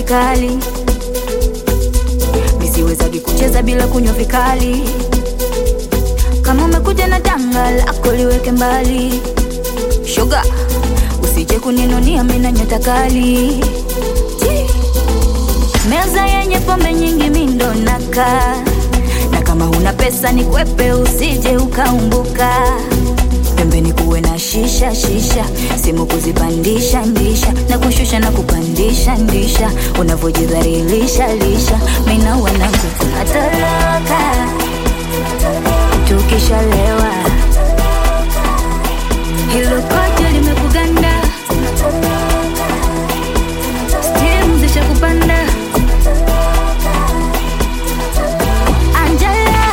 kali misiwezagi kucheza bila kunywa vikali kama umekuja na tanga lako liweke mbali shoga usije kuninunia mina nyota kali Chi. meza yenye pombe nyingi mindo naka na kama huna pesa ni kwepe usije ukaumbuka pembeni kuwe na shisha shisha simu kuzipandisha ndisha na kushusha na kupandisha ndisha unavyojidhalilisha lisha mina wanangu tunatoroka tukishalewa hilo kote limekuganda stimu zisha kupanda Angela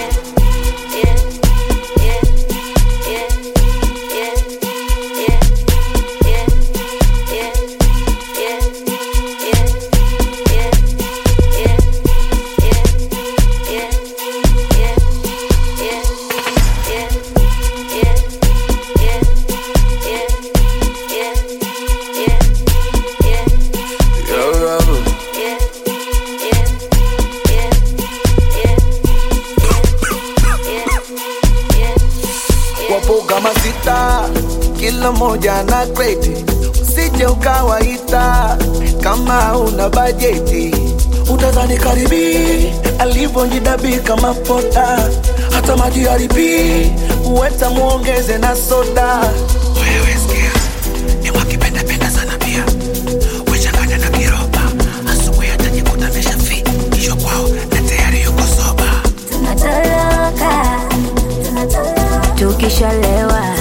Yo, Robert. wapo kama sita, kila moja na kreti, usije ukawaita kama una bajeti. Utadhani karibi alivyojidabika kama poda, hata maji haribi uweta muongeze na soda. Wewe sikia, ni wakipendapenda sana pia wechanganya na kiroba, asubuhi atajikuta ameshafi kisho kwao na tayari yuko soba. tunatoroka tukishalewa